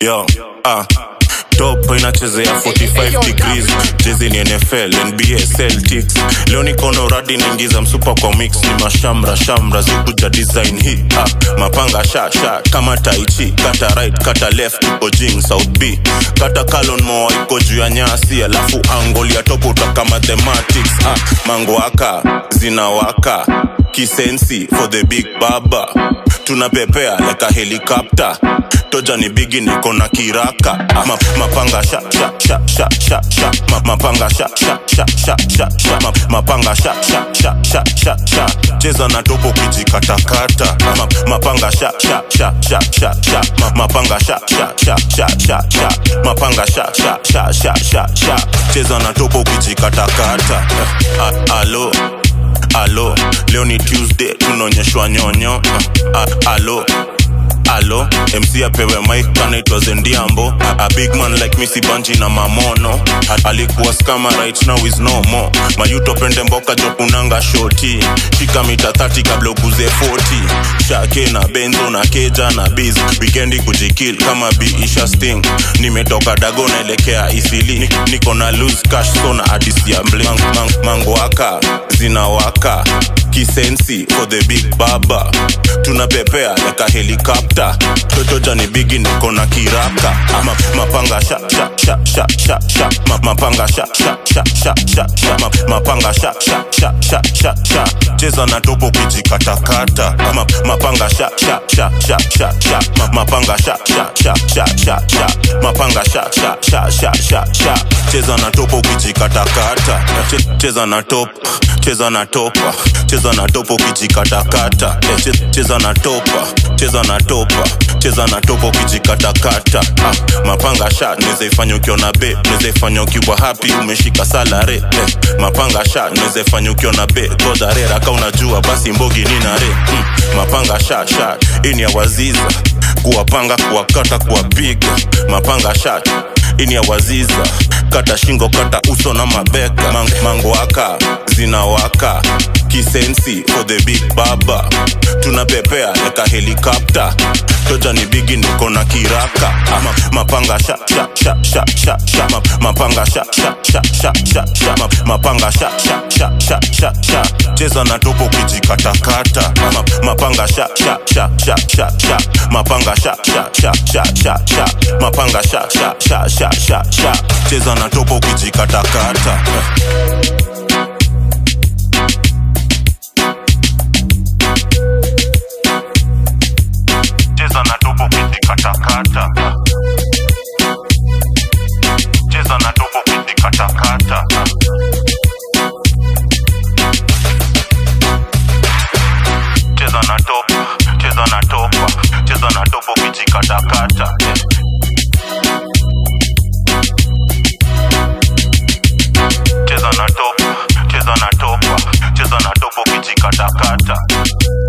yo ah top inachezea 45 degrees jezi ni nfl nba celtics leo nikono radi naingiza msupa kwa mix ni mashamra shamra zikuja design hii ah, mapanga sha sha kama taichi kata right kata left ojing south b kata kalon moa iko juu ya nyasi alafu angoli ya topo utaka mathematics ah, mangwaka zinawaka kisensi for the big baba tunapepea like a helicopter toja ni bigi niko na kiraka Ma, mapanga sha sha sha sha sha sha Ma, mapanga sha sha sha sha sha sha Ma, mapanga sha sha sha sha sha sha cheza na topo kijikatakata Ma, mapanga sha sha sha sha sha sha Ma, mapanga sha sha sha sha sha sha mapanga sha sha sha sha sha sha cheza na topo kijikatakata A- alo alo leo ni tuesday tunaonyeshwa nyonyo uh, alo alo mc apewe mike anaitwa zendiambo a, a big man like misi banji na mamono A, alikuwa skama right now is no more mayuto pende mboka jokunanga shoti shika mita 30 kabla ukuze 40 shake na benzo na keja na biz wikendi kujikil kama biisha sting nimetoka dago naelekea isili Ni- niko na lose cash so na adis ya mble mang, mang, mangwaka zinawaka kisensi for the big baba tunapepea like a helicopter totoja ni bigi niko na kiraka Ma, mapanga sha sha sha sha sha sha Ma, mapanga sha sha sha sha sha sha Ma, mapanga sha sha sha sha sha sha cheza na topo kijikatakata Ma, mapanga sha sha sha sha sha sha Ma, mapanga sha sha sha sha sha sha mapanga sha sha sha sha sha sha cheza na topo kijikatakata Che- cheza na top cheza na topa cheza na topo kijikatakata Eh, che- cheza na topa cheza na topa cheza na topo kijikatakata ah, mapanga sha naweza ifanya ukiona be naweza ifanya ukiwa happy umeshika salare eh, mapanga sha naweza ifanya ukiona be godharera ka unajua basi mbogi ninare mm, mapanga sha sha hii ni ya waziza kuwapanga kuwakata kuwapiga mapanga sha ini ya waziza kata shingo kata uso na mabeka Mang, mangwaka zinawaka kisensi for the big baba tunapepea like a helicopter toja ni bigi niko na kiraka ama mapanga sha sha sha sha sha sha Ma, mapanga sha sha sha sha sha sha Ma, mapanga sha sha sha sha sha sha cheza na topo kijikatakata Ma, mapanga sha sha sha sha sha sha mapanga sha sha sha sha sha sha mapanga sha sha sha sha sha sha cheza na topo kijikatakata cheza na topo kijikatakata cheza na topo kijikatakata cheza na topa cheza na topa cheza na topo kijikatakata cheza na topa cheza na topa cheza na topo kijikatakata